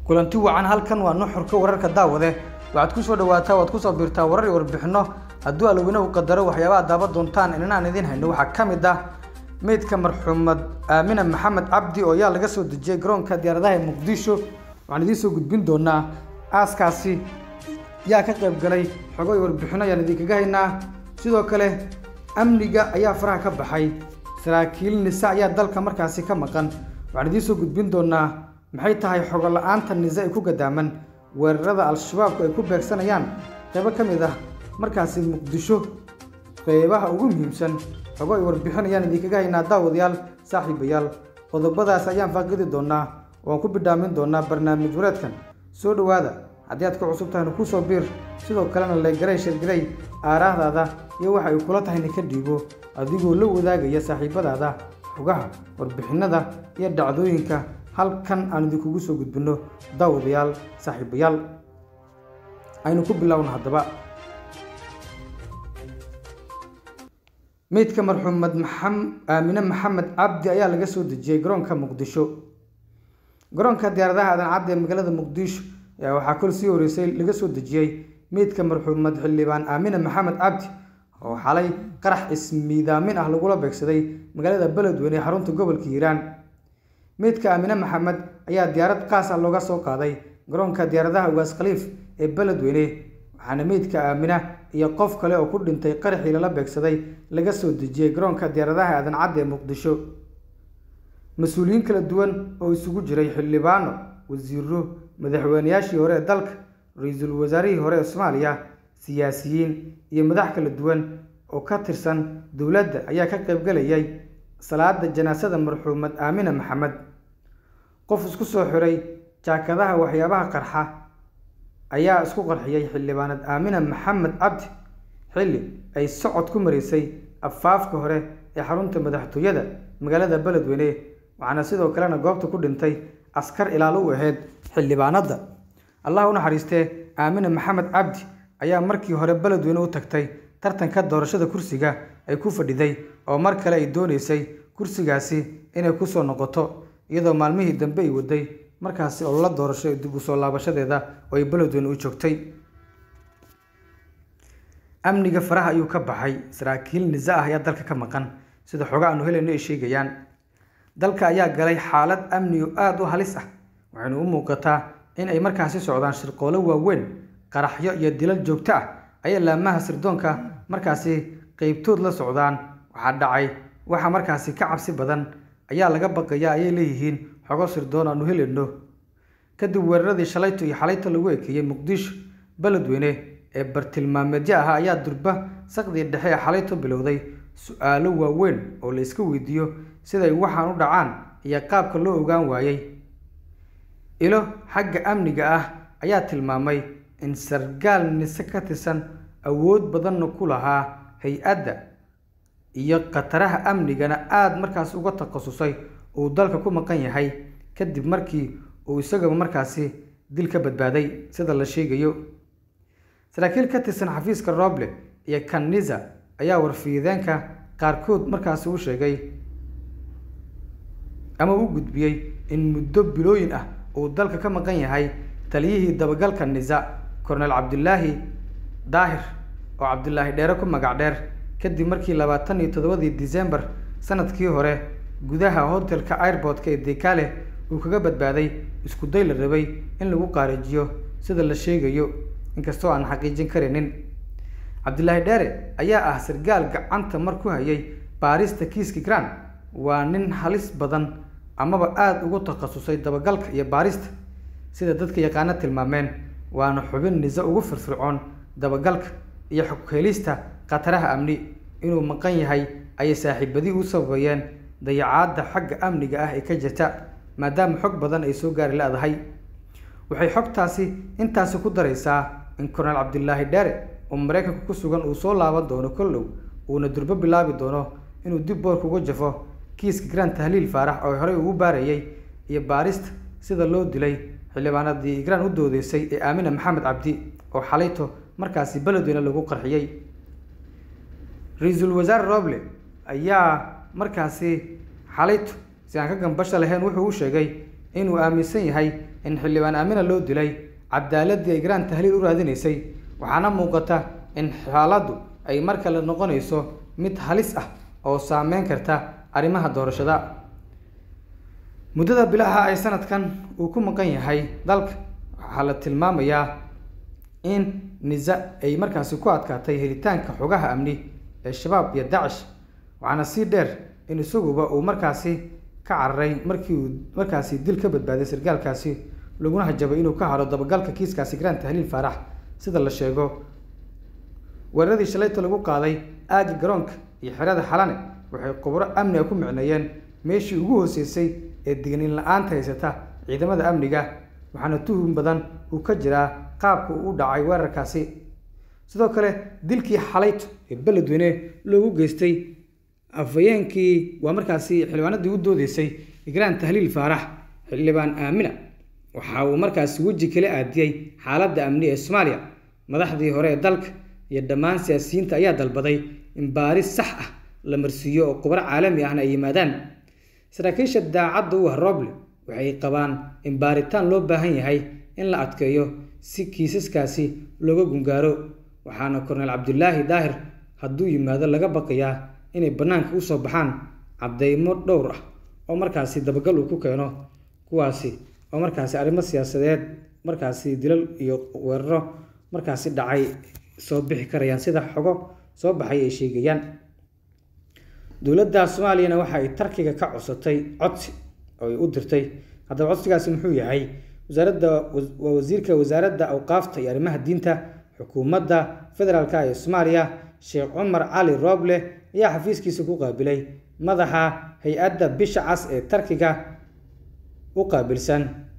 kulanti wacan halkan waa nuxurka wararka daawade waxaad ku soo dhawaataa waad kusoo biirtaa warar iyo warbixino hadduu alweynahu qadaro waxyaabaha daaban doontaan inanaan idiin hayno waxaa ka mid ah meydka marxuumad aamina maxamed cabdi oo yaa laga soo dejiyey garoonka diyaaradaha ee muqdisho waxaan idiin soo gudbin doonaa aaskaasi yaa ka qayb galay xogo iyo warbixino ayaan idinkaga haynaa sidoo kale amniga ayaa faraha ka baxay saraakiil nise ayaa dalka markaasi ka maqan waxaan idiin soo gudbin doonaa maxay tahay xogo la-aanta nise ay ku gadaaman weerarada al-shabaabku ay ku beegsanayaan qaybo ka mid ah markaasi muqdisho qeybaha ugu muhiimsan xogo ay warbixin ayaan idinkaga haynaa daawadayaal saaxiibayaal qodobadaas ayaan faaqidi doonaa waan ku bidhaamin doonaa barnaamij wareedkan soo dhowaada haddii aad ku cusub tahayna kusoo biir sidoo kalena leegaray shirgaray aaraahdaada iyo waxa ay kula tahayna ka dhiibo adigoo la wadaagaya saaxiibadaada xogaha warbixinada iyo dhacdooyinka halkan aan idinkugu soo gudbinno daawadayaal saaxiibayaal aynu ku bilowna haddaba meydka marxuumad aamine maxamed cabdi ayaa laga soo dejiyey garoonka muqdisho garoonka diyaaradaha aadan cabdi ee magaalada muqdisho ayaa waxaa kol sii horeysay laga soo dejiyey meydka marxuumad xildhibaan aamine maxamed cabdi oo xalay qarax ismiidaamin ah lagula beegsaday magaalada beledweyne ee xarunta gobolka hiiraan meydka aamine maxamed ayaa diyaarad qaas ah looga soo qaaday garoonka diyaaradaha ugaas khaliif ee beledweyne waxaana meydka aamina iyo qof kale oo ku dhintay qaraxii lala beegsaday laga soo dejiyey garoonka diyaaradaha aadan cadde ee muqdisho mas-uuliyiin kala duwan oo isugu jiray xildhibaano wasiiro madaxweynayaashii hore ee dalka ra-iisul wasaarihii hore ee soomaaliya siyaasiyiin iyo madax kala duwan oo ka tirsan dowladda ayaa ka qaybgalayay salaada janaasada marxuumad aamina maxamed qof isku soo xiray jaakadaha waxyaabaha qarxa ayaa isku qarxiyey xildhibaanad aamina maxamed cabdi xilli ay socod ku maraysay afaafka hore ee xarunta madaxtooyada magaalada beledweyne waxaana sidoo kalena goobta ku dhintay askar ilaalo u ahayd xildhibaanadda allah u naxariistee aamina maxamed cabdi ayaa markii hore beledweyne u tagtay tartanka doorashada kursiga ay ku fadhiday oo mar kale ay dooneysay kursigaasi inay kusoo noqoto iyadoo maalmihii dambe ay waday markaasi ololo doorasho ee dib u soo laabashadeeda oo ay beledweyne u joogtay amniga faraha ayuu ka baxay saraakiil nise ah ayaa dalka ka maqan sida xoga aanu helayno ay sheegayaan dalka ayaa galay xaalad amni oo aada u halis ah waxaynu u muuqataa in ay markaasi socdaan shirqoolo waaweyn qaraxyo iyo dilal joogto ah ayaa laamaha sirdoonka markaasi qeybtood la socdaan waxaa dhacay waxa markaasi ka cabsi badan ayaa laga baqayaa ayay leeyihiin xogo sirdoon aanu helayno kadib weeraradii shalayto iyo xalayto lagu ekeeyey muqdisho beledweyne ee bartilmaameedyo ahaa ayaa durba saqdii dhexe ee xalayto bilowday su-aalo waaweyn oo la iska weydiiyo siday waxaan u dhacaan iyo qaabka loo ogaan waayey ilo xagga amniga ah ayaa tilmaamay in sargaal nise ka tirsan awood badanna ku lahaa hay-adda iyo khataraha amnigana aada markaas uga takhasusay uu dalka ku maqan yahay kadib markii uu isagaba markaasi dil ka badbaaday sida la sheegayo saraakiil ka tirsan xafiiska roble iyo kanisa ayaa warfiideenka qaarkood markaasi u sheegay ama u gudbiyey in muddo bilooyin ah uu dalka ka maqan yahay taliyihii dabagalka nisa kornel cabdilaahi daahir oo cabdilaahi dheere ku magac dheer kadib markii labaatan iyo toddobadii disembar sanadkii hore gudaha hotelka airbortka ee dekale uu kaga badbaaday isku day la rabay in lagu qaarijiyo sida la sheegayo inkastoo aan xaqiijin karaynin cabdilaahi dheere ayaa ah sargaal gacanta mar ku hayay baarista kiiski gran waa nin halis badan amaba aada ugu takhasusay dabagalka iyo baarista sida dadka yaqaano tilmaameen waana xubin nise ugu firfircoon dabagalka iyo xoghelista khataraha amni inuu maqan yahay ayay saaxiibadii u sababayeen dayacaadda xagga amniga ah ee ka jirta maadaama xog badan ay soo gaari la-dahay waxay xogtaasi intaasi ku daraysaa in kornel cabdilaahi dheere oo maraykanka ku sugan uu soo laaban doono kollow uuna durbo bilaabi doono inuu dib boorka uga jafo kiiska gran tahliil faarax oo horey ugu baarayay iyo baarista sida loo dilay xildhibaanadii igraan u doodeysay ee aamina maxamed cabdi oo xalayto markaasi beledweyne lagu qarxiyey ra-iisul wasaare roble ayaa markaasi xalayto si aan ka gambasha lahayn wuxuu u sheegay inuu aaminsan yahay in xildhibaan aamina loo dilay cadaaladii ay garaan tahliil u raadinaysay waxaana muuqata in xaaladdu ay mar kale noqonayso mid halis ah oo saameyn karta arrimaha doorashada muddada bilaha ay sanadkan uu ku maqan yahay dalka waxaa la tilmaamayaa in nisa ay markaasi ku adkaatay helitaanka xogaha amni ee shabaab iyo dacish waxaana sii dheer in isaguba uu markaasi ka cararay markii uu markaasi dil ka badbaaday sargaalkaasi laguna hajabay inuu ka haro dabagalka kiiskaasi garaan tahliil faarax sida la sheego weeraradii shalayta lagu qaaday aagga garoonka iyo xerada xalane waxay khubro amniga ku micneeyeen meeshii ugu hooseysay ee digniin la-aanta haysata ciidamada amniga waxaana tuhum badan uu ka jiraa qaabka uu u dhacay weerarkaasi sidoo kale dilkii xalayto ee beledweyne loogu geystay afhayeenkii waa markaasi xildhibaanadii u doodeysay igraan tahliil faarax xildhibaan aamina waxa uu markaasi weji kala aadiyey xaaladda amni ee soomaaliya madaxdii hore ee dalka iyo dhammaan siyaasiyiinta ayaa dalbaday in baaris sax ah la marsiiyo oo khubro caalami ahna ay yimaadaan saraakiisha daacadda u ah roble waxay qabaan in baaritaan loo baahan yahay in la adkeeyo si kiisaskaasi looga gungaaro waxaana korneyl cabdulaahi daahir hadduu yimaado laga baqayaa inay bannaanka usoo baxaan caddeymo dhowr ah oo markaasi dabagal uu ku keeno kuwaasi oo markaasi arrimo siyaasadeed markaasi dilal iyo weeraro markaasi dhacay soo bixi karayaan sida xogo soo baxay ay sheegayaan dowladda soomaaliyana waxa ay tarkiga ka codsatay codsi oo ay u dirtay haddaba codsigaasi muxuu yahay wasaaradda waa wasiirka wasaaradda awqaafta iyo arrimaha diinta xukuumadda federaalka ee soomaaliya sheekh cumar cali rooble ayaa xafiiskiisa ku qaabilay madaxa hay-adda bisha cas ee tarkiga u qaabilsan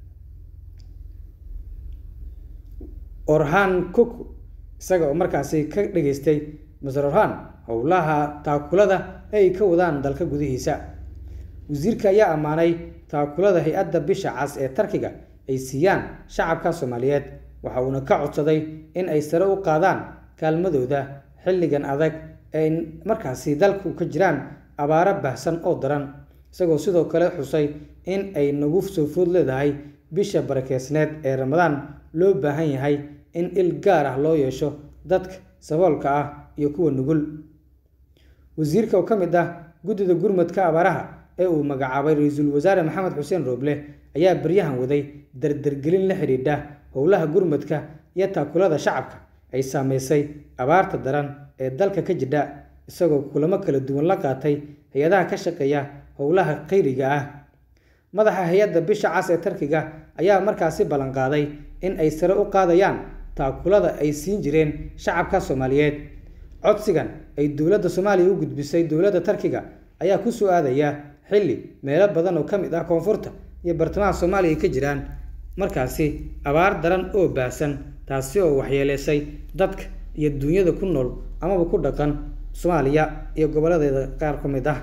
orhan cook isaga oo markaasi ka dhageystay maser orhan howlaha taakulada ay ka wadaan dalka gudihiisa wasiirka ayaa ammaanay taakulada hay-adda bisha cas ee tarkiga ay siiyaan shacabka soomaaliyeed waxa uuna ka codsaday in ay sare u qaadaan kaalmadooda xilligan adag ee markaasi dalku ka jiraan abaaro baahsan oo daran isagoo sidoo kale xusay in ay nagu soo food leedahay bisha barakeysneed ee ramadaan loo baahan yahay in il gaar ah loo yeesho dadka saboolka ah iyo kuwa nugul wasiirka oo ka mid ah guddida gurmadka abaaraha ee uu magacaabay ra-iisul wasaare maxamed xuseen rooble ayaa baryahan waday dardargelin la xidhiidha howlaha gurmadka iyo taakulada shacabka ay saameysay abaarta daran ee dalka ka jidha isagoo kulamo kala duwan la qaatay hay-adaha ka shaqeeya howlaha khayriga ah madaxa hay-adda bisha cas ee tarkiga ayaa markaasi ballanqaaday in ay sare u qaadayaan taakulada ay siin jireen shacabka soomaaliyeed codsigan ay dowladda soomaaliya u gudbisay dowladda tarkiga ayaa ku soo aadaya xilli meelo badan oo ka mid ah koonfurta iyo bartamaha soomaaliya ka jiraan markaasi abaar daran oo baahsan taasi oo waxyeeleysay dadka iyo duunyada ku nool amaba ku dhaqan soomaaliya iyo gobolladeeda qaar ka mid ah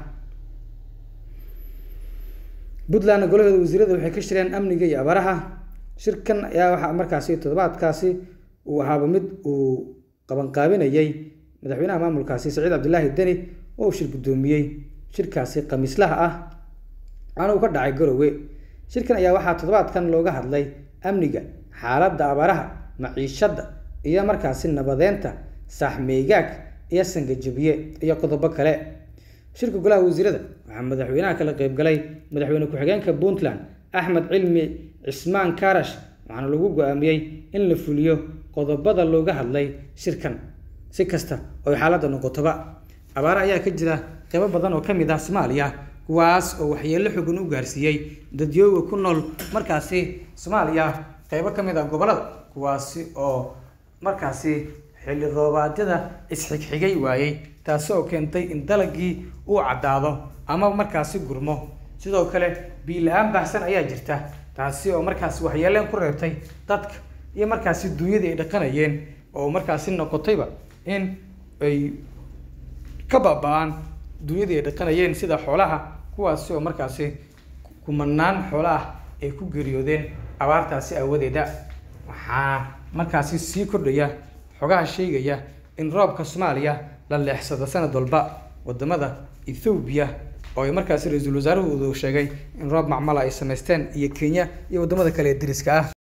puntland golaheeda wasiirada waxay ka shireen amniga iyo abaaraha shirkan ayaa waxaa markaasi toddobaadkaasi uu ahaaba mid uu qabanqaabinayay madaxweynaha maamulkaasi saciid cabdilaahi deni oo uu shir guddoomiyey shirkaasi khamiislaha ah waxaana uu ka dhacay garowe shirkan ayaa waxaa toddobaadkan looga hadlay amniga xaaladda abaaraha maciishadda iyo markaasi nabadeynta saaxmeygaag iyo sangajabiye iyo qodobo kale shirka golaha wasiirada waxaa madaxweynaha kala qeybgalay madaxweyne ku-xigeenka puntland axmed cilmi cismaan karash waxaana lagu go-aamiyey in la fuliyo qodobada looga hadlay shirkan si kasta oo xaaladda noqotoba abaare ayaa ka jira qeybo badan oo ka mid ah soomaaliya kuwaas oo waxyeello xogan u gaarsiiyey dadyooga ku nool markaasi soomaaliya qeybo ka mid ah gobollada kuwaasi oo markaasi xilli roobaadyada isxigxigay waayey taasi oo keentay in dalagii uu caddaado ama markaasi gurmo sidoo kale biila-aan baahsan ayaa jirta taasi oo markaasi waxyeeleen ku reebtay dadka iyo markaasi duunyadii ay dhaqanayeen oo markaasi noqotayba in ay ka baaba-aan duunyadii ay dhaqanayeen sida xoolaha kuwaasi oo markaasi kumanaan xoolo ah ay ku geeriyoodeen abaartaasi aawadeeda waxaa markaasi sii kordhaya xogaha sheegaya in roobka soomaaliya la leexsado sanad walba wadamada ethoobiya oo ay markaasi ra-iisul wasaaruhu sheegay in roob macmala ay samaysteen iyo kenya iyo wadamada kale ee deriska ah